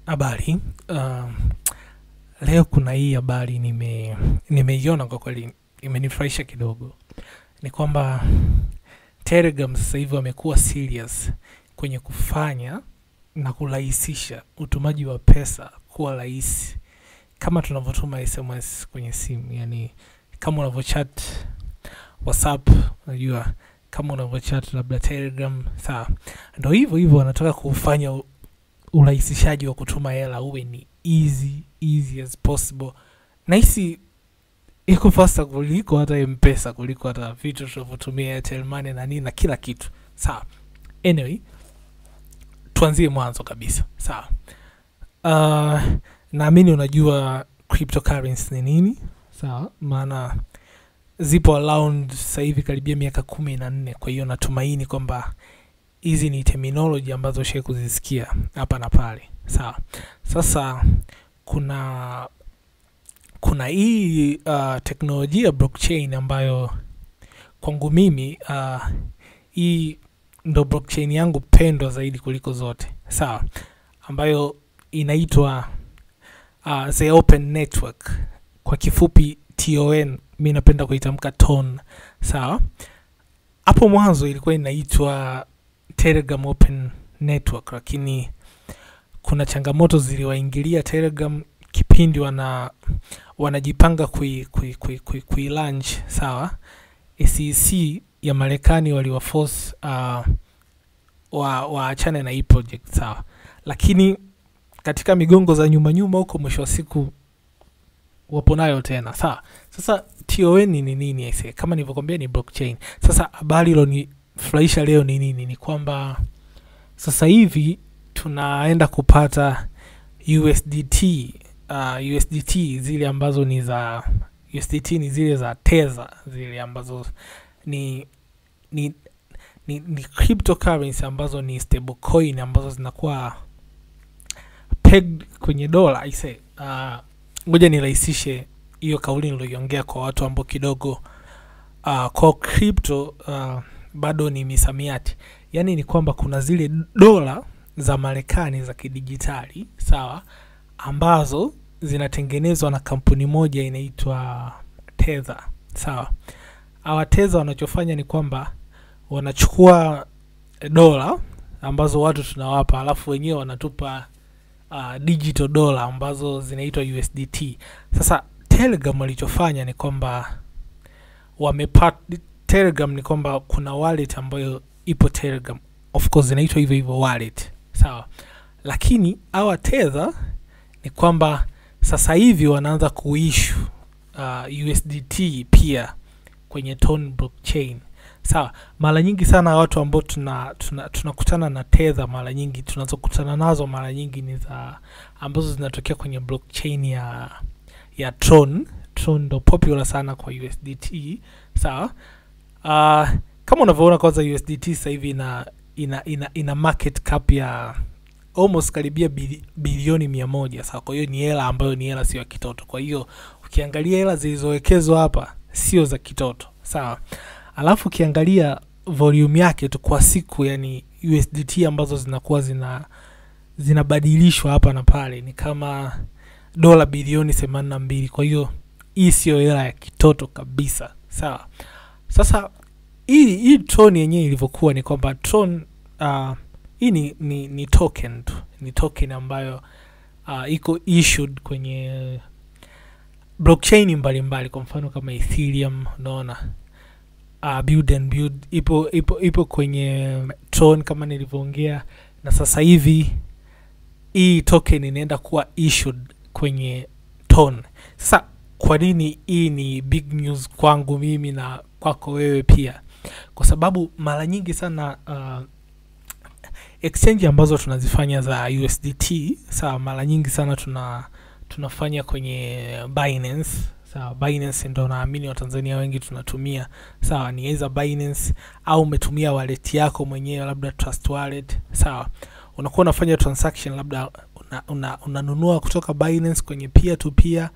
Habari. Um, leo kuna hii habari nime nimeiona kwa kweli imenifurahisha kidogo. Ni kwamba Telegram sasa hivi wamekuwa serious kwenye kufanya na kurahisisha utumaji wa pesa kuwa rahisi kama tunavyotuma SMS kwenye simu, yani kama unavyochat WhatsApp, unajua kama unavyochat labda Telegram, sawa. Ndo hivyo hivyo wanataka kufanya u- urahisishaji wa kutuma hela uwe ni easy easy as possible. Nahisi iko fasta kuliko hata mpesa kuliko hata vitu tunavyotumia Airtel Money na nini na kila kitu sawa. Anyway, tuanzie mwanzo kabisa sawa. Uh, naamini unajua cryptocurrency ni nini sawa, maana zipo around sasa hivi karibia miaka kumi na nne. Kwa hiyo natumaini kwamba hizi ni terminology ambazo shai kuzisikia hapa na pale sawa. Sasa kuna kuna hii uh, teknolojia blockchain ambayo kwangu mimi uh, hii ndo blockchain yangu pendwa zaidi kuliko zote sawa, ambayo inaitwa uh, the open network kwa kifupi TON, mi napenda kuitamka TON sawa. Hapo mwanzo ilikuwa inaitwa Telegram Open Network, lakini kuna changamoto ziliwaingilia Telegram kipindi wana wanajipanga kui, kui, kui, kui, kui launch sawa. SEC ya Marekani waliwaforce uh, wa waachane na hii project sawa, lakini katika migongo za nyuma nyuma huko, mwisho wa siku wapo nayo tena sawa. Sasa TON ni nini? Aise, kama nilivyokwambia ni blockchain. Sasa habari ilonifurahisha leo ni nini? Ni kwamba sasa hivi tunaenda kupata USDT uh, USDT zile ambazo ni za USDT ni zile za Tether zile ambazo ni ni ni, ni cryptocurrency ambazo ni stable coin ambazo zinakuwa pegged kwenye dola aise. Uh, ngoja nirahisishe hiyo kauli niloiongea kwa watu ambao kidogo uh, kwa crypto uh, bado ni misamiati. Yaani ni kwamba kuna zile dola za Marekani za kidijitali sawa, ambazo zinatengenezwa na kampuni moja inaitwa Tether sawa. Hawa Tether wanachofanya ni kwamba wanachukua dola ambazo watu tunawapa, alafu wenyewe wanatupa uh, digital dola ambazo zinaitwa USDT. Sasa Telegram walichofanya ni kwamba wamepat Telegram ni kwamba kuna wallet ambayo ipo Telegram, of course inaitwa hivyo hivyo wallet sawa, lakini hawa Tether ni kwamba sasa hivi wanaanza kuishu uh, USDT pia kwenye Ton blockchain sawa. Mara nyingi sana watu ambao tuna tunakutana tuna tunakutana na Tether, mara nyingi tunazokutana nazo mara nyingi ni za ambazo zinatokea kwenye blockchain ya ya Tron. Tron ndo popular sana kwa USDT sawa. Uh, kama unavyoona kwanza USDT sasa hivi ina, ina, ina, ina market cap ya almost karibia bili, bilioni mia moja sawa. Kwa hiyo ni hela ambayo ni hela sio ya kitoto. Kwa hiyo ukiangalia hela zilizowekezwa hapa sio za kitoto sawa. Alafu ukiangalia volume yake tu kwa siku, yani USDT ambazo zinakuwa zina zinabadilishwa hapa na pale ni kama dola bilioni themanini na mbili. Kwa hiyo hii siyo hela ya kitoto kabisa sawa. Sasa hii hii Tron yenyewe ilivyokuwa ni kwamba Tron uh, hii ni, ni, ni token tu, ni token ambayo uh, iko issued kwenye blockchain mbalimbali, kwa mfano kama Ethereum, unaona uh, build and build ipo, ipo, ipo kwenye Tron kama nilivyoongea, na sasa hivi hii token inaenda kuwa issued kwenye Ton. Sasa kwa nini hii ni big news kwangu mimi na kwako wewe pia? Kwa sababu mara nyingi sana uh, exchange ambazo tunazifanya za USDT sawa, mara nyingi sana tuna tunafanya kwenye Binance sawa. Binance ndo naamini Watanzania wengi tunatumia sawa, ni either Binance au umetumia wallet yako mwenyewe, labda Trust Wallet sawa. Unakuwa unafanya transaction labda una, una, unanunua kutoka Binance kwenye peer to peer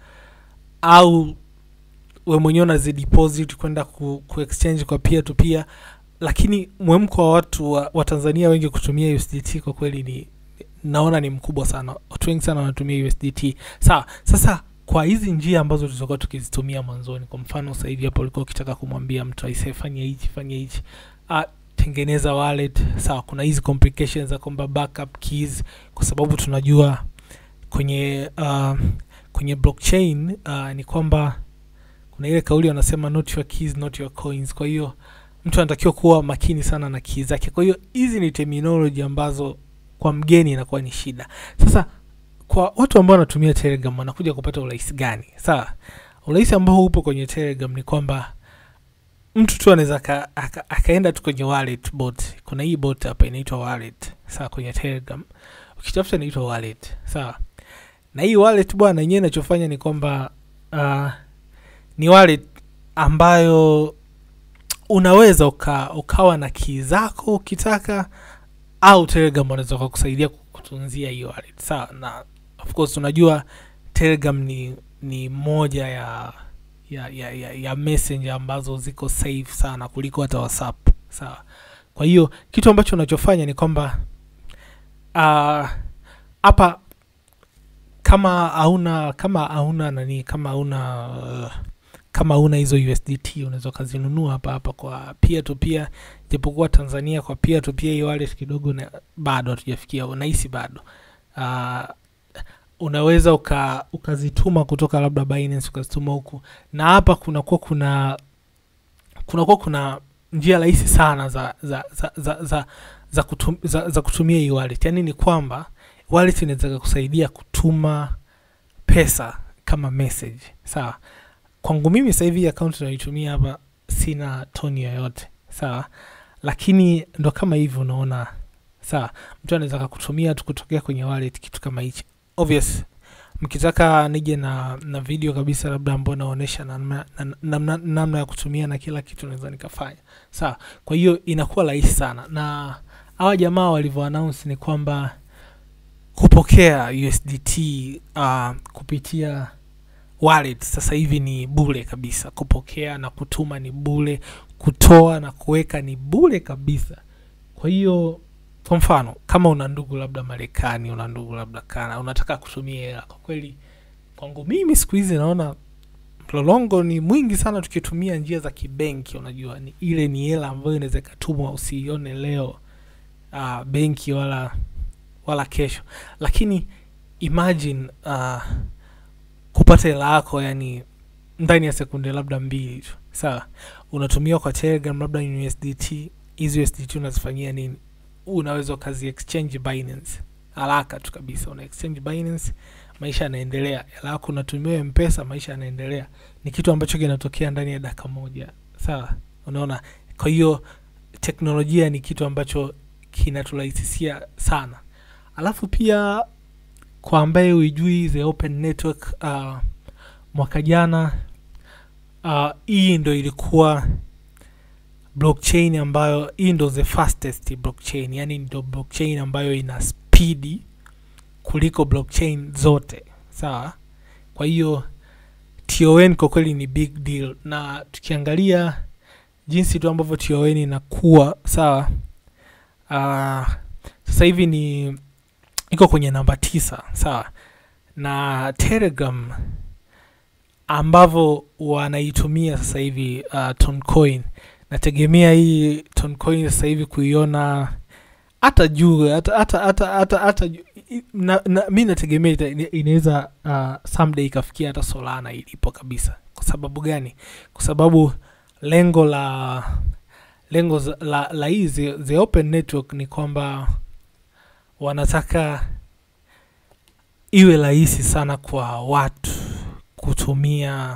au we mwenyewe unazideposit kwenda ku, ku exchange kwa peer to peer, lakini mwemko wa watu wa, wa Tanzania wengi kutumia USDT kwa kweli ni naona ni mkubwa sana watu wengi sana wanatumia usdt sawa sasa kwa hizi njia ambazo tulizokuwa tukizitumia mwanzoni kwa mfano sasa hivi hapo ulikuwa ukitaka kumwambia mtu aisee fanya hichi fanya hichi ah, tengeneza wallet sawa kuna hizi complications za kwamba backup keys kwa sababu tunajua kwenye uh, kwenye blockchain uh, ni kwamba kuna ile kauli wanasema not your keys not your coins kwa hiyo mtu anatakiwa kuwa makini sana na keys zake kwa hiyo hizi ni terminology ambazo kwa mgeni inakuwa ni shida sasa kwa watu ambao wanatumia telegram wanakuja kupata urahisi gani sawa urahisi ambao upo kwenye telegram ni kwamba mtu tu anaweza aka- aka- akaenda tu kwenye wallet bot kuna hii bot hapa inaitwa wallet sawa kwenye telegram ukitafuta inaitwa wallet sawa na hii wallet bwana yenyewe inachofanya ni kwamba uh, ni wallet ambayo unaweza uka, ukawa na kii zako ukitaka au telegram wanaweza wakakusaidia kutunzia hiyo wallet sawa na of course unajua telegram ni ni moja ya ya, ya, ya, ya messenger ambazo ziko safe sana kuliko hata whatsapp sawa kwa hiyo kitu ambacho unachofanya ni kwamba ah, hapa kama hauna kama hauna nani kama hauna uh, kama hauna hizo usdt unaweza ukazinunua hapa hapa kwa peer to peer japokuwa tanzania kwa peer to peer hiyo wallet kidogo na, bado hatujafikia nahisi bado uh, unaweza uka, ukazituma kutoka labda Binance ukazituma huku na hapa kunakuwa kuna kunakuwa kuna njia rahisi sana za za za za, za, za, kutum, za, za kutumia hii wallet yaani ni kwamba wallet inaweza kusaidia kutuma pesa kama message sawa kwangu mimi sasa hivi account naitumia hapa sina toni yoyote sawa lakini ndo kama hivi unaona sawa mtu anaweza kakutumia tu kutokea kwenye wallet kitu kama hichi obvious mkitaka nije na na video kabisa labda ambao naonyesha namna na- namna namna ya kutumia na kila kitu naweza nikafanya sawa kwa hiyo inakuwa rahisi sana na hawa jamaa walivyo announce ni kwamba kupokea usdt uh, kupitia wallet sasa hivi ni bure kabisa kupokea na kutuma ni bure kutoa na kuweka ni bure kabisa kwa hiyo kwa mfano kama una ndugu labda marekani una ndugu labda kana unataka kutumia hela kwa kweli kwangu mimi siku hizi naona mlolongo ni mwingi sana tukitumia njia za kibenki unajua ni ile ni hela ambayo inaweza ikatumwa usiione leo uh, benki wala wala kesho lakini imagine uh, kupata hela yako yani ndani ya sekunde labda mbili tu sawa unatumia kwa telegram labda ni usdt hizi usdt unazifanyia nini unaweza ukazi exchange binance haraka tu kabisa una exchange binance maisha yanaendelea hela yako unatumia mpesa maisha yanaendelea ni kitu ambacho kinatokea ndani ya dakika moja sawa unaona kwa hiyo teknolojia ni kitu ambacho kinaturahisishia sana alafu pia kwa ambaye uijui the open network uh, mwaka jana uh, hii ndo ilikuwa blockchain ambayo hii ndo the fastest blockchain yani ndo blockchain ambayo ina spidi kuliko blockchain zote sawa kwa hiyo ton kwa kweli ni big deal na tukiangalia jinsi tu ambavyo ton inakuwa sawa uh, sasa hivi ni iko kwenye namba tisa sawa na telegram ambavyo wanaitumia sasa hivi uh, toncoin nategemea hii toncoin sasa hivi kuiona hata juu hata hata hata hata, hata juu- i- na, na, mi nategemea ita- ina- inaweza uh, someday ikafikia hata solana ilipo kabisa kwa sababu gani kwa sababu lengo la lengo za- la, la hii the, the open network ni kwamba wanataka iwe rahisi sana kwa watu kutumia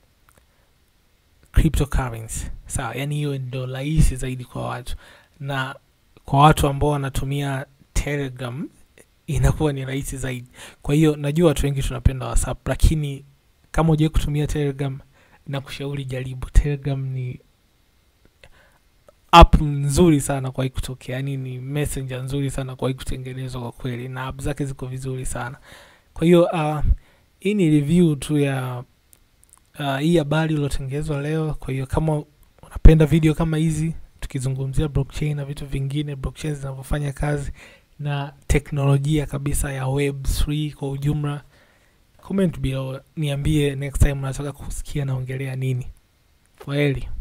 cryptocurrency sawa yani hiyo ndo rahisi zaidi kwa watu na kwa watu ambao wanatumia telegram inakuwa ni rahisi zaidi kwa hiyo najua watu wengi tunapenda whatsapp lakini kama ujawai kutumia telegram na kushauri jaribu telegram ni app nzuri sana kwa kutokea yani ni messenger nzuri sana kwa kutengenezwa kwa kweli na app zake ziko vizuri sana kwa hiyo uh, hii ni review tu ya uh, hii habari iliyotengenezwa leo kwa hiyo kama unapenda video kama hizi tukizungumzia blockchain na vitu vingine blockchain zinavyofanya kazi na teknolojia kabisa ya web3 kwa ujumla comment below niambie next time unataka kusikia naongelea nini kwaheri